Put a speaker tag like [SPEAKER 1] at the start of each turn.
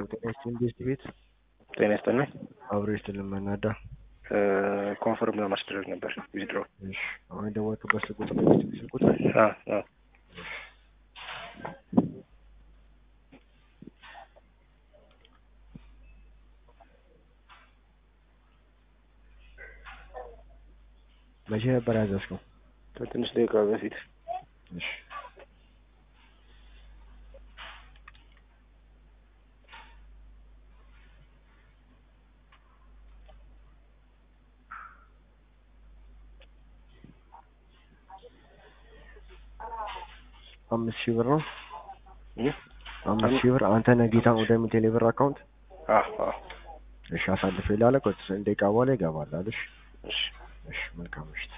[SPEAKER 1] ጤና ይስጥልኝ ጌስት ቤት
[SPEAKER 2] ጤና ይስጥልኝ።
[SPEAKER 1] አብሮ ይስጥልን መናዳ
[SPEAKER 2] ኮንፈርም ለማስደረግ ነበር ዊዝድሮ።
[SPEAKER 1] እሺ አሁን የደወልኩበት ስልክ ቁጥር ነው ጌስት ቤት ስልክ ቁጥር መቼ ነበር ያዘዝከው?
[SPEAKER 2] ከትንሽ ደቂቃ በፊት
[SPEAKER 1] እሺ አምስት ሺህ ብር ነው። አምስት ሺህ ብር አንተ ነህ ጌታን ወደ ሚቴሌ ብር አካውንት እሺ፣ አሳልፌ ላለ ቆይ ደቂቃ በኋላ ይገባል። እሺ
[SPEAKER 2] እሺ
[SPEAKER 1] እሺ፣ መልካም ምሽት።